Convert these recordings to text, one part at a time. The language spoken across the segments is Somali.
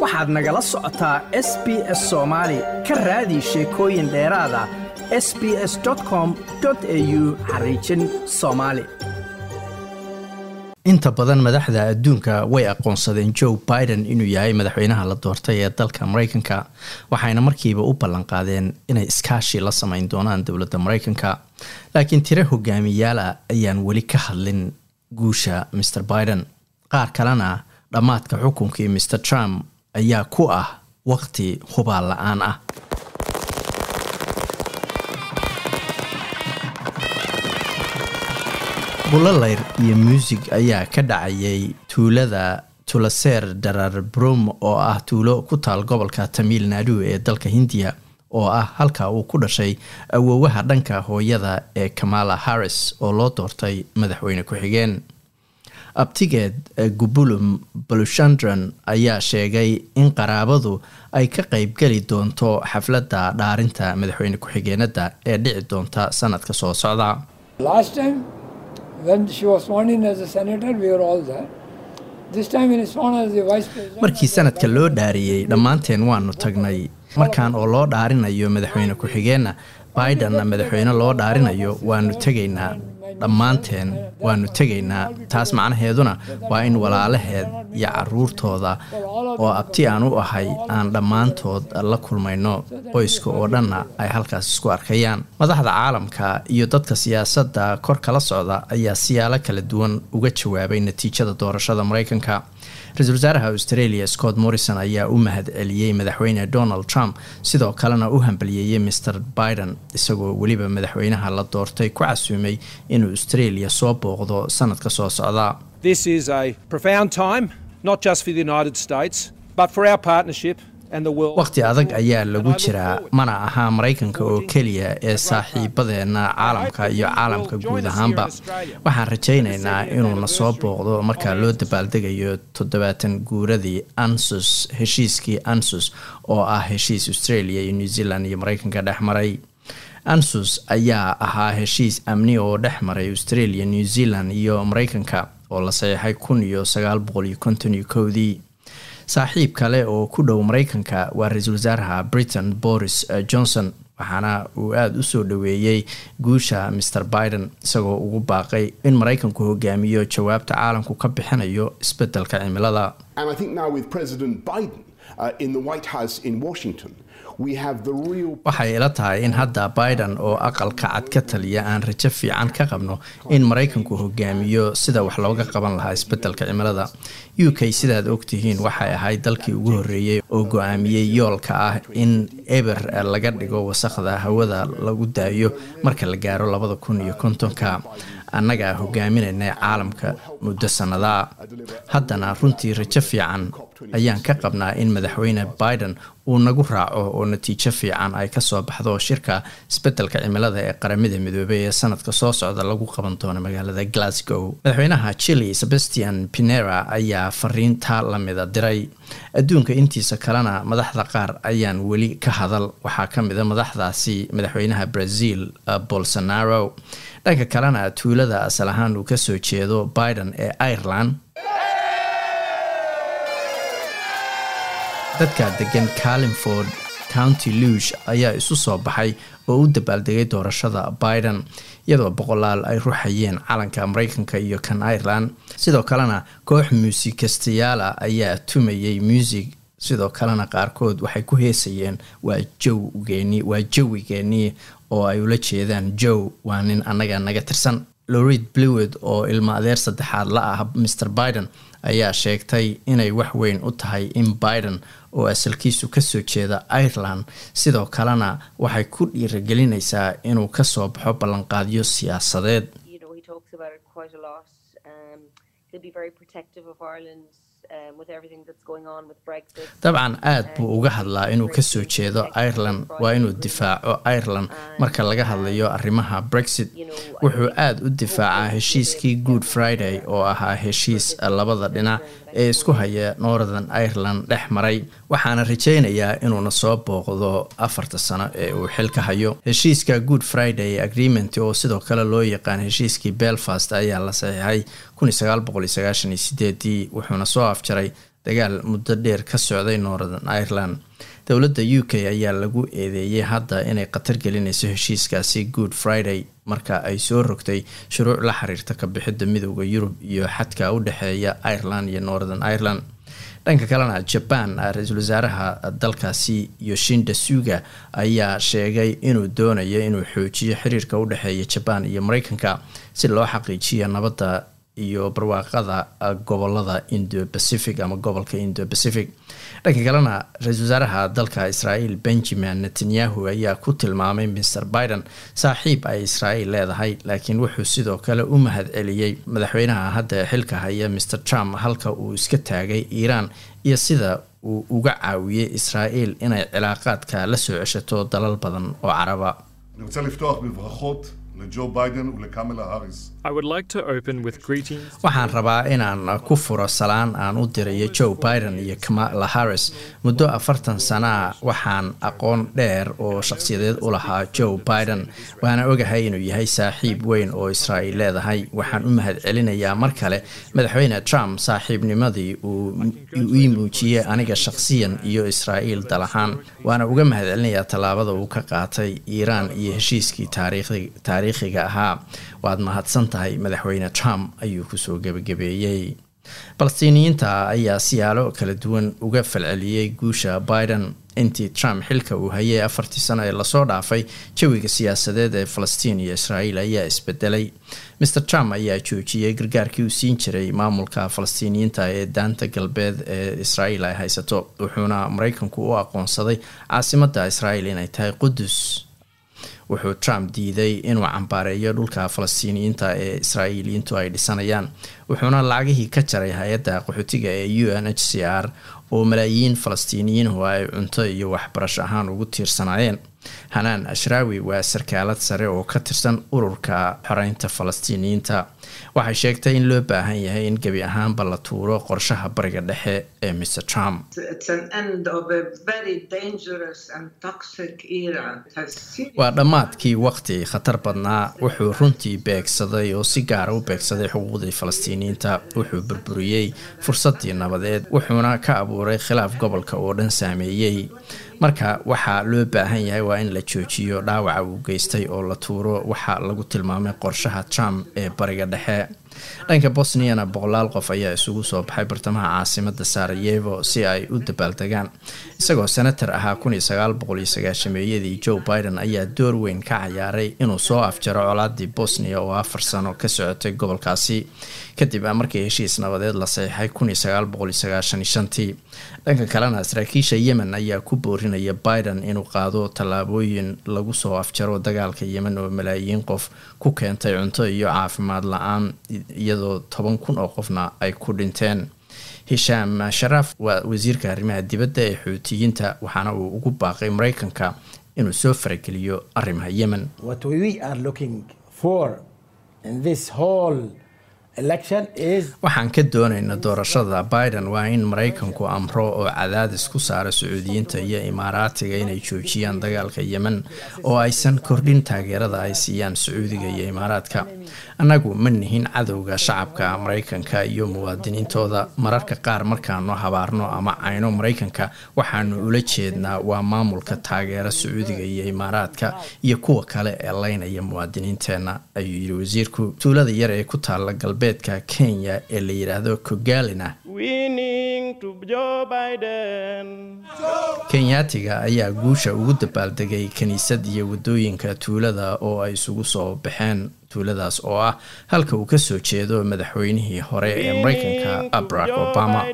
waxaad nagala socotaa s b s soomaali ka raadi sheekooyin dheeraada s b s com au xariijin soomaali inta badan madaxda adduunka way aqoonsadeen joe biden inuu yahay madaxweynaha la doortay ee dalka mareykanka waxayna markiiba u ballanqaadeen inay iskaashi la sameyn doonaan dowladda mareykanka laakiin tiro hogaamiyaala ayaan weli ka hadlin guusha mr biden qaar kalena dhammaadka xukunkii mr trump ayaa ku ah waqti hubaal la-aan ah bulaleyr iyo muusig ayaa ka dhacayay tuulada tulaseer darar brum oo ah tuulo ku taal gobolka tamil nadu ee dalka hindiya oo ah halka uu ku dhashay awoowaha dhanka hooyada ee kamala harris oo loo doortay madaxweyne ku-xigeen abtigeed gubulum balushandran ayaa sheegay in qaraabadu ay ka qeybgeli doonto xafladda dhaarinta madaxweyne ku-xigeenada ee dhici doonta sanadka soo socda markii sanadka loo dhaariyey dhammaanteen waanu tagnay markan oo loo dhaarinayo madaxweyne ku-xigeenna bidenna madaxweyne loo dhaarinayo waanu tegaynaa dhammaanteen waanu tegaynaa taas macnaheeduna waa in walaalaheed iyo caruurtooda oo abti aan u ahay aan dhammaantood la kulmayno qoyska oo dhanna ay halkaas isku arkayaan madaxda caalamka iyo dadka siyaasadda kor kala socda ayaa siyaalo kala duwan uga jawaabay natiijada doorashada mareykanka ra-iisul wasaaraha australia scott morrison ayaa u mahad celiyey madaxweyne donald trump sidoo kalena u hambaliyeeyey mr biden isagoo weliba madaxweynaha la doortay ku casuumay inuu australia soo booqdo sanadka soo socda waqti adag ayaa lagu jiraa mana ahaa maraykanka oo keliya ee saaxiibadeenna caalamka iyo caalamka guud ahaanba waxaan rajaynaynaa inuuna soo booqdo markaa loo dabaaldegayo toddobaatan guuradii ansus heshiiskii ansus oo ah heshiis australia iyo new zealand iyo maraykanka dhex maray ansus ayaa ahaa heshiis amni oo dhex maray australia new zealand iyo maraykanka oo la saxeixay kun iyo sagaal boqol iyo konton iyo kowdii saaxiib kale oo ku dhow maraykanka waa ra-iisul wasaaraha britain boris johnson waxaana uu aada u soo dhoweeyey guusha mr biden isagoo ugu baaqay in maraykanku hogaamiyo jawaabta caalamku ka bixinayo isbedelka cimilada waxay ila tahay in hadda biden oo aqalka cad ka taliya aan rajo fiican ka qabno in maraykanku hogaamiyo sida wax looga qaban lahaa isbedelka cimilada u k sidaad ogtihiin waxay ahayd dalkii ugu horreeyey oo go-aamiyey yoolka ah in eber laga dhigo wasaqda hawada lagu daayo marka la gaaro labada kun iyo kontonka annagaa hogaaminayna caalamka muddo sannadaa haddana runtii rajo fiican ayaan ka qabnaa in madaxweyne biden uu nagu raaco oo natiijo fiican ay kasoo baxdo shirka isbedelka cimilada ee qaramada midoobey ee sanadka soo socda lagu qaban doono magaalada glasgow madaxweynaha chile sebastian pinera ayaa fariintaa lamida diray adduunka intiisa kalena madaxda qaar ayaan weli ka hadal waxaa ka mida madaxdaasi madaxweynaha brazil bolsonaro dhanka kalena tuulada asal ahaan uu kasoo jeedo biden ee ireland dadka degan carlingford county luush ayaa isu soo baxay oo u dabaaldegay doorashada biden iyadoo boqolaal ay ruxayeen calanka maraykanka iyo kan ireland sidoo kalena koox muusikastayaala ayaa tumayay muusig sidoo kalena qaarkood waxay ku heesayeen waa jowgeeni waa jawigeenii oo ay ula jeedaan jow waa nin annaga naga tirsan lorid blewed oo ilmo adeer saddexaad la ah mr biden ayaa sheegtay inay wax weyn u tahay in biden oo asalkiisu kasoo jeeda ireland sidoo kalena waxay ku dhiiragelinaysaa inuu kasoo baxo ballanqaadyo siyaasadeed dabcan aad buu uga hadlaa inuu kasoo jeedo ireland waa inuu difaaco ireland marka laga hadlayo arrimaha brexit wuxuu aada u difaacaa heshiiskii good friday oo ahaa heshiis labada dhinac ee isku haya northern ireland dhex maray waxaana rajaynayaa inuuna soo booqdo afarta sano ee uu xil ka hayo heshiiska good friday agreement oo sidoo kale loo yaqaan heshiiskii belfast ayaa la saxiixay wuxuuna soo afjaray dagaal muddo dheer ka socday northern ireland dowladda u k ayaa lagu eedeeyey hadda inay khatar gelinayso heshiiskaasi good friday marka ay soo rogtay shuruuc la xiriirta ka bixidda midooda yurub iyo xadka u dhexeeya ireland iyo northern ireland dhanka kalena jaban ra-iisul wasaaraha dalkaasi yoshinda suga ayaa sheegay inuu doonayo inuu xoojiyo xiriirka u dhexeeya jabaan iyo mareykanka si loo xaqiijiyo nabadda iyo barwaaqada gobolada indo pacific ama gobolka indo pacific dhanka kalena ra-iisul wasaaraha dalka israel benjamin netanyahu ayaa ku tilmaamay mr biden saaxiib ay israel leedahay laakiin wuxuu sidoo kale u mahad celiyey madaxweynaha hadda xilka haya mr trump halka uu iska taagay iiraan iyo sida uu uga caawiyey israel inay cilaaqaadka la soo ceshato dalal badan oo caraba לג'ו ביידן ולקמלה האריס. waxaan rabaa inaan ku furo salaan aan u dirayo joe biden iyo kamala harris muddo afartan sanaa waxaan aqoon dheer oo shaqsiyadeed u lahaa joe biden waana ogahay inuu yahay saaxiib weyn oo israa'iil leedahay waxaan u mahad celinayaa mar kale madaxweyne trump saaxiibnimadii uu ii muujiyey aniga shaqsiyan iyo israa'iil dal ahaan waana uga mahad celinayaa tallaabada uu ka qaatay iiraan iyo heshiiskii taariikhiga ahaa waad mahadsan tahay madaxweyne trump ayuu kusoo gebagabeeyey falastiiniyiinta ayaa siyaalo kala duwan uga falceliyey guusha biden intii trump xilka uu hayay afartii sano ee lasoo dhaafay jawiga siyaasadeed ee falastiin iyo israa'iil ayaa isbedelay mr trump ayaa joojiyey gargaarkii uu siin jiray maamulka falastiiniyiinta ee daanta galbeed ee israa'iil ay haysato wuxuuna mareykanku u aqoonsaday caasimadda israa'iil inay tahay qudus wuxuu trump diiday inuu cambaareeyo dhulka falastiiniyiinta ee israa'iiliyiintu ay dhisanayaan wuxuuna lacagihii ka jaray hay-adda qaxootiga ee u n h c r oo malaayiin falastiiniyiinhu ay cunto iyo waxbarasho ahaan ugu tiirsanaayeen hanaan ashraawi waa sarkaalad sare oo ka tirsan ururka xoreynta falastiiniyiinta waxay sheegtay in loo baahan yahay in gebi ahaanba la tuuro qorshaha bariga dhexe ee mr trump waa dhammaadkii waqti khatar badnaa wuxuu runtii beegsaday oo si gaara u beegsaday xuquuqdii falastiiniyiinta wuxuu burburiyey fursadii nabadeed wuxuuna ka abuuray khilaaf gobolka oo dhan saameeyey marka waxaa loo baahan yahay waa in la joojiyo dhaawaca uu geystay oo la tuuro waxaa lagu tilmaamay qorshaha trump ee bariga dhexe dhanka bosniyana boqolaal qof ayaa isugu soo baxay bartamaha caasimada sarayevo si ay u dabaaldegaan isagoo senator ahaa meeyadii joe biden ayaa door weyn ka cayaaray inuu soo afjaro colaadii bosniya oo afar sano ka socotay gobolkaasi kadib markii heshiis nabadeed la saxiixay dhanka kalena saraakiisha yemen ayaa ku boorinaya biden inuu qaado tallaabooyin lagu soo afjaro dagaalka yemen oo malaayiin qof ku keentay cunto iyo caafimaad la-aan iyadoo toban kun oo qofna ay ku dhinteen hishaam sharaaf waa wasiirka arrimaha dibadda ee xuutiyiinta waxaana uu ugu baaqay mareykanka inuu soo farageliyo arrimaha yemen waxaan ka doonayna doorashada biden waa in maraykanku amro oo cadaadis ku saara sacuudiyiinta iyo imaaraatiga inay joojiyaan dagaalka yemen oo aysan kordhin taageerada ay siiyaan sacuudiga iyo imaaraadka annagu ma nihin cadowga shacabka maraykanka iyo muwaadiniintooda mararka qaar markaanu habaarno ama cayno maraykanka waxaanu ula jeednaa waa maamulka taageera sacuudiga iyo imaaraadka iyo kuwa kale ee leynaya muwaadiniinteenna ayuu yidhi wasiirku tuulada yar ee ku taala galbeedka kenya ee la yidhaahdo kogalina kenyaatiga ayaa guusha ugu dabaaldegay kiniisad iyo wadooyinka tuulada oo ay isugu soo baxeen tuuladaas oo ah halka uu kasoo jeedo madaxweynihii hore ee mareykanka barack obama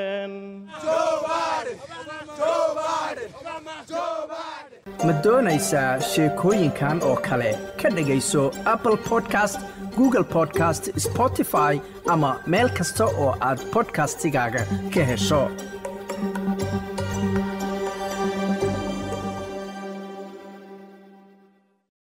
ma doonaysaa sheekooyinkan oo kale ka dhegayso apple podcast google podcast spotify ama meel kasta oo aad bodkastigaaga ka hesho